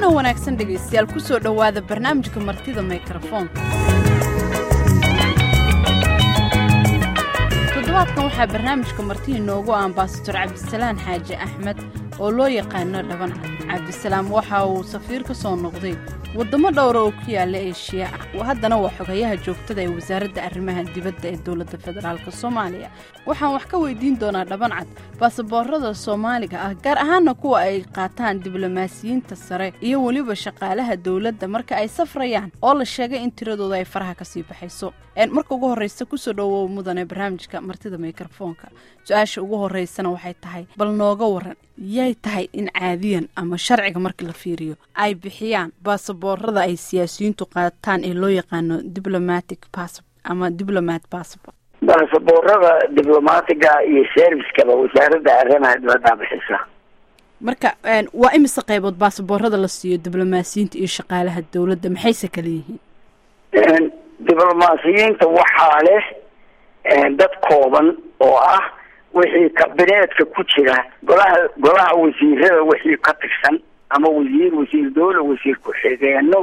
kulanto wanaagsan dhegaystayaal ku soo dhowaada barnaamijka martida mikrofoonka toddobaadkan waxaa barnaamijka martida inoogu ah ambasador cabdisalaan xaaji axmed oo loo yaqaano dhaban cad cabdisalaam waxa uu safiir ka soo noqday waddamo dhowra oo ku yaala eeshiya ah haddana waa xogayaha joogtada ee wasaaradda arrimaha dibadda ee dowladda federaalk soomaaliya waxaan wax ka weydiin doonaa dhaban cad baasaboorada soomaaliga ah gaar ahaana kuwa ay qaataan diblomaasiyiinta sare iyo weliba shaqaalaha dowladda marka ay safrayaan oo la sheegay in tiradooda ay faraha kasii baxayso marka ugu horreysa kusoo dhowow mudane barnaamijka martida mikrofoonka su-aasha ugu horreysana waxay tahay bal nooga waran yay tahay in caadiyan ama sharciga marka la fiiriyo ay bixiyaan baasaboorada ay siyaasiyiintu qaataan ee loo yaqaano diplomatic pass ama diplomat passport baasaboorada diblomaatiga iyo serviskaba wasaaradda arrimaha dibaddaa bixisa marka waa imise qaybood baasaboorada la siiyo diblomaasiyiinta iyo shaqaalaha dowladda maxayse kala yihiin diblomaasiyiinta waxaa leh dad kooban oo ah wixii kabineedka ku jira golaha golaha wasiirada wixii ka tirsan ama wasiir wasiir dowla wasiir ku-xigeenno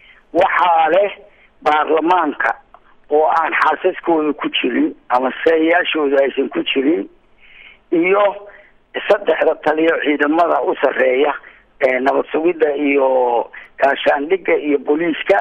waxaa leh baarlamaanka oo aan xaasaskooda ku jirin ama sayaashooda aysan ku jirin iyo saddexda taliyo ciidamada u sarreeya nabad sugidda iyo gaashaandhigga iyo booliiska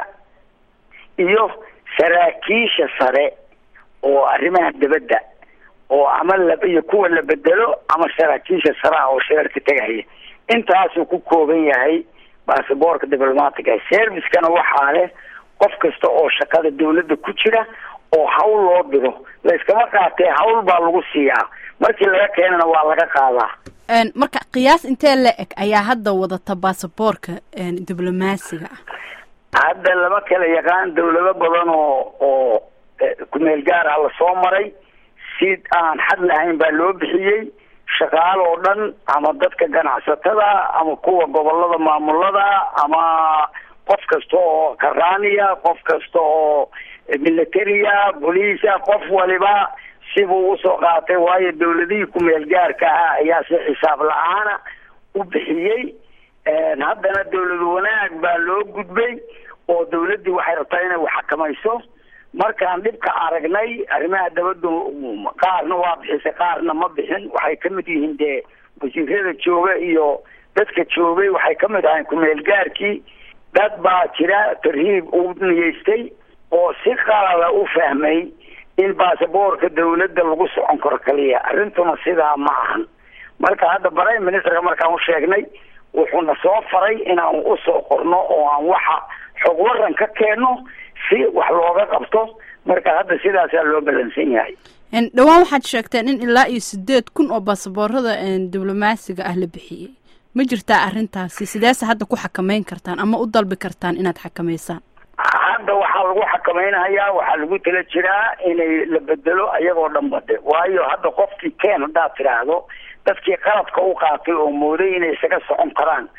iyo saraakiisha sare oo arrimaha dibadda oo ama la iyo kuwa la bedelo ama saraakiisha sare ah oo sheerka tegaya intaasuu ku kooban yahay baasaboorka diblomaatiga servicekana waxaa leh qof kasta oo shaqada dawladda ku jira oo hawl loo diro layskama qaatee hawl baa lagu siiyaa markii laga keenana waa laga qaadaa marka qiyaas intee la eg ayaa hadda wadata baasaboorka diblomaasiga ah hadda lama kala yaqaan dawlado badan oo oo kumeel gaar ah lasoo maray si aan xad lahayn baa loo bixiyey shaqaal oo dhan ama dadka ganacsatada ama kuwa gobolada maamulada ama qof kasta oo karaaniya qof kasta oo militaria boliisa qof waliba sibuu usoo qaatay waayo dawladihii kumeel gaarka ah ayaa si xisaab la-aana u bixiyey haddana dawlad wanaag baa loo gudbay oo dawladdii waxay rabtaa inay waxxakamayso markaan dhibka aragnay arrimaha dabadda qaarna waa bixisay qaarna ma bixin waxay ka mid yihiin dee wasiirada jooga iyo dadka joogay waxay ka mid ahayn kumeel gaarkii dad baa jira tarhiib u niyeystay oo si qalada u fahmay in baasaboorka dawladda lagu socon karo kaliya arrintuna sidaa ma ahan marka hadda prime ministerka markaan u sheegnay wuxuuna soo faray inaan usoo qorno oo aan waxa xog waran ka keenno si wax looga qabto marka hadda sidaasaa loo balansan yahay dhowaan waxaad sheegteen in ilaa iyo sideed kun oo baasaboorada diblomaasiga ah la bixiyey ma jirtaa arrintaasi sideese hadda ku xakameyn kartaan ama u dalbi kartaan inaad xakameysaan hadda waxaa lagu xakamaynayaa waxaa lagu tala jiraa inay la bedelo ayagoo dhan bade waayo hadda qofkii keen haddaad tidhaahdo dadkii qaladka u qaatay oo mooday inay isaga socon karaan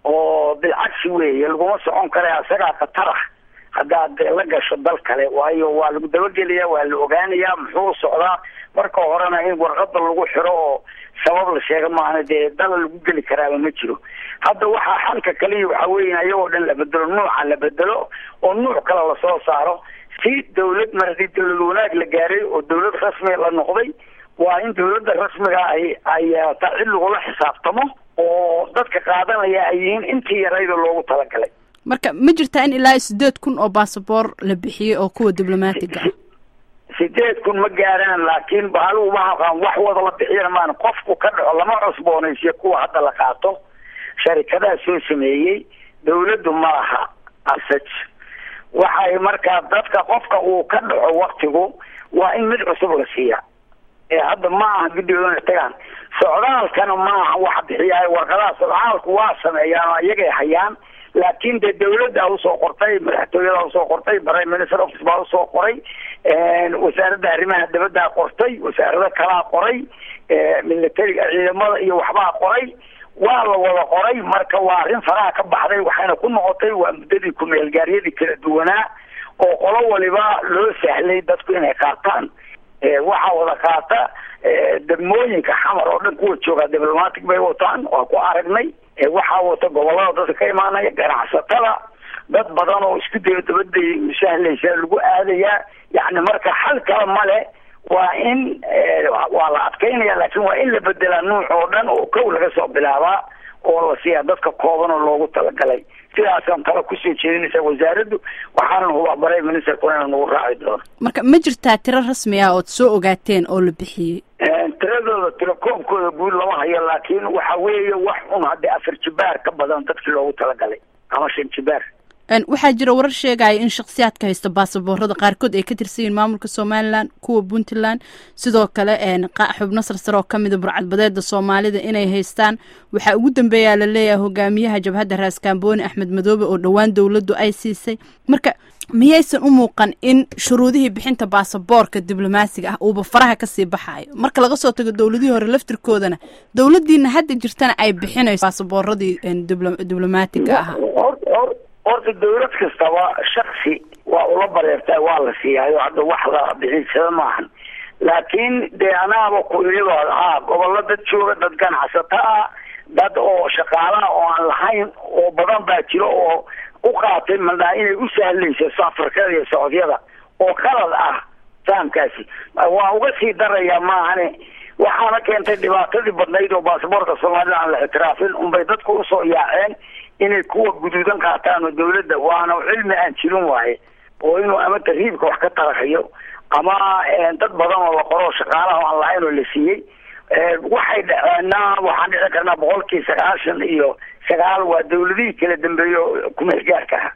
oo bilcagsi weeye laguma socon kara isagaa khatarah haddaad la gasho dal kale waayo waa lagu dabagelayaa waa la ogaanayaa muxuu socdaa marka horena in warqada lagu xiro oo sabab la sheega maana dee dala lagu geli karaaba ma jiro hadda waxaa xalka kaliya waxaa weya ayagoo dhan la bedelo nuuca la bedelo oo nuuc kale lasoo saaro si dawlad mar haddii dawlad wanaag la gaaray oo dawlad rasmiga la noqday waa in dawladda rasmiga ay ay yeelataa cid lagula xisaabtamo oo dadka qaadanaya ay yihiin intii yarayda loogu talagalay marka ma jirtaa in ilaa sideed kun oo baasaboor la bixiyey oo kuwa diblomaatiga ah sideed kun ma gaaraan laakiin bahalugu maaqaan wax wada la bixiyana maan qofku ka dhaco lama cusboonaysiyo kuwa hadda la qaato sharikadaha soo sameeyey dawladdu ma laha asaj waxay markaa dadka qofka uu ka dhaco waktigu waa in mid cusub la siiya ee hadda ma aha guddigoodana tagaan socdaalkana maaha wax bixiyaay warqadaha socdaalku waa sameeyaan oo iyagay hayaan laakiin dee dawladda usoo qortay madaxtooyada usoo qortay prime minister office baa usoo qoray wasaaradda arrimaha dibaddaa qortay wasaarado kalaa qoray militariga ciidamada iyo waxbaa qoray waa la wada qoray marka waa arrin faraha ka baxday waxayna ku noqotay waa muddadii kumeelgaaryadii kala duwanaa oo qolo waliba loo sahlay dadku inay qaataan waxaa wada qaata degmooyinka xamar oo dhan kuwa joogaa diblomatic bay wataan waa ku aragnay waxaa wata gobolada dadka ka imaanaya ganacsatada dad badan oo isku dayo dabada sahlaysa lagu aadayaa yani marka xal kale male waa in waa la adkaynaya laakiin waa in la bedelaa nuuc oo dhan oo kow laga soo bilaabaa oo la siiyaa dadka kooban oo loogu talagalay sidaasaan tala kusoo jeedinaysa wasaaraddu waxaanan hubabaray ministerkuna ina nagu raaci doono marka ma jirtaa tiro rasmi ah ood soo ogaateen oo la bixiyey tiradooda tiro koobkooda guud lama hayo laakiin waxa weeye wax un haddii afar jibaar ka badan dadkii loogu talagalay ama shan jibaar waxaa jira warar sheegaya in shakhsiyaadka haysta baasaboorada qaarkood ay ka tirsan yihiin maamulka somalilan kuwa puntland sidoo kale xubno sarsare oo kamida burcadbadeeda soomaalida inay haystaan waxaa ugu dambeeyaa la leeyahay hogaamiyaha jabhadda raaskambooni axmed madoobe oo dhowaan dowladdu ay siisay marka miyaysan u muuqan in shuruudihii bixinta baasaboorka diblomaasiga ah uuba faraha kasii baxaayo marka laga soo tago dowladihii hore laftirkoodana dowladiina hadda jirtana ay bixinayso baasabooradii diblomaatiga ahaa horta dawlad kastaba shaksi waa ula bareertaa waa la siiyaayo hadda wax la bixinsada maahan laakiin dee anaaba ku iliba haa gobollo dad jooga dad ganacsato ah dad oo shaqaalaha oo aan lahayn oo badan baa jiro oo u qaatay madhaa inay u sahlayso safarkada iyo socodyada oo qalad ah fahamkaasi waa uga sii darayaa maahane waxaana keentay dhibaatadii badnayd oo baasaboorka soomaalida aan la ictiraafin unbay dadku usoo yaaceen inay kuwa guduudan qaataan oo dawladda waana cilmi aan jirin waaye oo inuu ama tarhiibka wax ka taraxiyo ama dad badan oo la qoro shaqaalaha aan lahayn oo la siiyey waxay dhaceenna waxaan dhici karnaa boqolkii sagaashan iyo sagaal waa dawladihii kala dambeeyo kumeelgaarka ah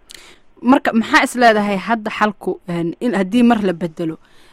marka maxaa is leedahay hadda xalku in haddii mar la bedelo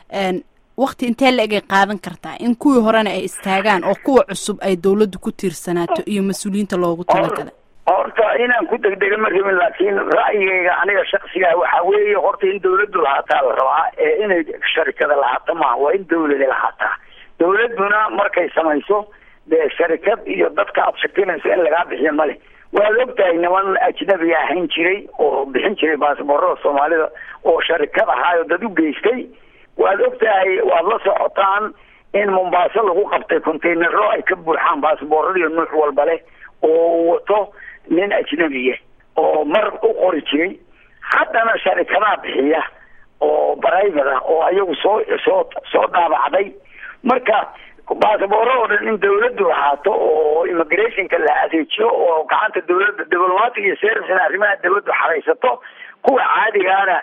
wakti intee la egay qaadan kartaa in kuwii horena ay istaagaan oo kuwa cusub ay dawladdu ku tiirsanaato iyo mas-uuliyiinta loogu talagalay horta inaan ku degdega ma rabin laakiin ra'yigayga aniga shaksiga waxaa weeye horta in dawladdu lahaataa la rabaa ee inay sharikada lahaata maaha waa in dawlada lahaataa dawladduna markay samayso dee sharikad iyo dadka aada shakinayso in lagaa bixiyo male waad ogtahay niman ajnabiga ahayn jiray oo bixin jiray baasaboorada soomaalida oo sharikad ahaayo dad u geystay waad ogtahay waad la socotaan in mombaaso lagu qabtay containero ay ka buuxaan baasabooradiiyo nuuc walba leh oo wato nin ajnabiya oo mar u qori jiray haddana sharikadaha bixiya oo private ah oo ayagu soo soo soo daabacday marka baasabooro oo dhan in dawladdu lahaato oo immigrationka la adeejiyo oo gacanta dawladda diplomatic iyo servicena arrimaha dawladdu xaraysato kuwa caadigaana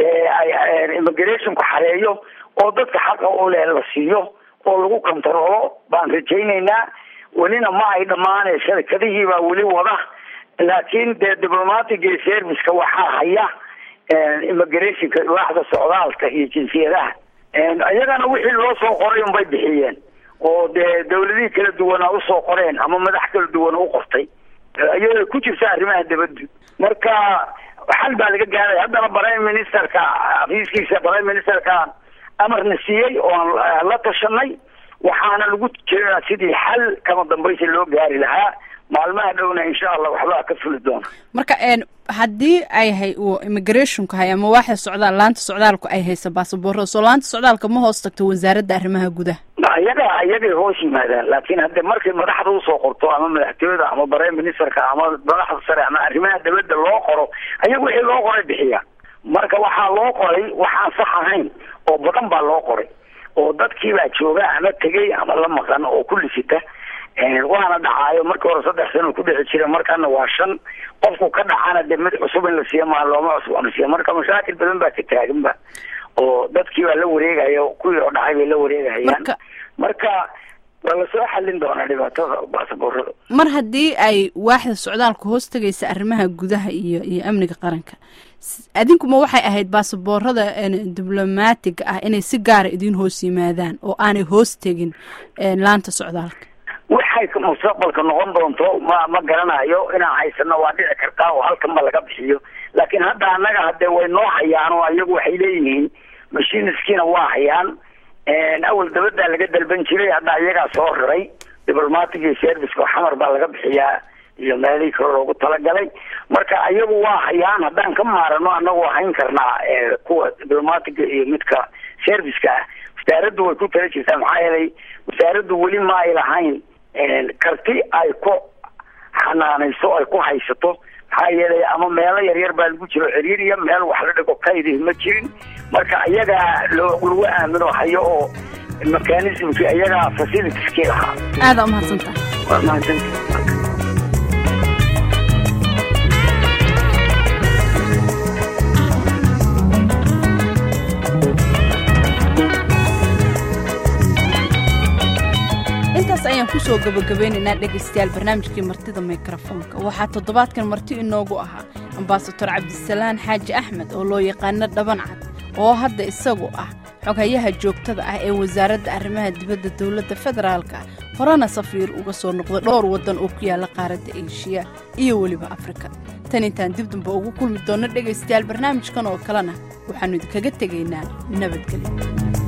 immigrationku xareeyo oo dadka xaqa u leh la siiyo oo lagu kontaroolo baan rajaynaynaa welina ma ay dhammaanay sharikadihii baa weli wada laakiin dee diplomatic iyo serviceka waxaa haya immigrationka waaxda socdaalka iyo jinsiyadaha iyagana wixii loo soo qoray unbay bixiyeen oo dee dawladihii kala duwanaa usoo qoreen ama madax kala duwan u qortay iyadoo ku jirta arrimaha dabaddu marka xal baa laga gaaray haddana prime ministerka xafiiskiisa prime ministerka amarna siiyey oon la tashanay waxaana lagu jiraa sidii xal kama dambaysa loo gaari lahaa maalmaha dhowna insha allah waxbaa ka fuli doona marka haddii ay hay uu immigrationku hay ama waaxda socdaal laanta socdaalku ay haysa baasaboorada soo laanta socdaalka ma hoos tagto wasaaradda arrimaha gudaha iyaga iyagay hoos yimaadaan laakiin hadde markay madaxda usoo qorto ama madaxtooyada ama prime ministerka ama madaxda sare ama arrimaha dabadda loo qoro ayaga wixii loo qoray bixiya marka waxaa loo qoray waxaan sax ahayn oo badan baa loo qoray oo dadkii baa jooga ama tegey ama la maqan oo ku lisita waana dhacaayo markii hore saddex sano ku dhici jira markana waa shan qofku ka dhacana de mid cusub in la siiyo maa looma cusboonasiiyo marka mashaakil badan baa ka taaganba oo dadkii baa la wareegaya kuwii oo dhacay bay la wareegayaan marka waa lasoo xalin doonaa dhibaatada baasaboorada mar haddii ay waaxda socdaalka hoos tegaysa arrimaha gudaha iyo iyo amniga qaranka adinkuma waxay ahayd baasaboorada diblomaatiga ah inay si gaara idiin hoos yimaadaan oo aanay hoos tegin laanta socdaalka waxay mustaqbalka noqon doonto ma ma garanayo inaan haysano waa dhici kartaa oo halkan ba laga bixiyo laakiin hadda annaga hadde way noo hayaan oo iyagu waxay leeyihiin mashiniskiina waa hayaan awal dabaddaa laga dalban jiray hadda iyagaa soo raray diplomatic iyo serviceka xamar baa laga bixiyaa iyo meelihii kale loogu talagalay marka iyagu waa hayaan haddaan ka maarano anagoo hayn karnaa kuwa diplomatiga iyo midka serviceka ah wasaaraddu way ku tala jirtaa maxaa yeelay wasaaraddu weli ma ay lahayn karti ay ku xanaanayso ay ku haysato maxaa yeelay ama meelo yaryar baa lagu jiro ciriiriya meel wax la dhigo kaydih ma jirin marka iyagaa loo lagu aamino hayo oo mechanismki iyagaa facilitieski lahaa aada umahadsantaha waa mahadsanta intaas ayaan kusoo gabagabeynaynaa dhegaystayaal barnaamijkii martida mikrofoonka waxaa toddobaadkan marti inoogu ahaa ambasador cabdisalaan xaaji axmed oo loo yaqaano dhaban cad oo hadda isagu ah xoghayaha joogtada ah ee wasaaradda arrimaha dibadda dowladda federaalka horena safiir uga soo noqday dhowr waddan oo ku yaalla qaaradda eeshiya iyo weliba afrika tan intaan dib damba ugu kulmi doonno dhegaystayaal barnaamijkan oo kalena waxaannu idinkaga tegaynaa nabadgelyo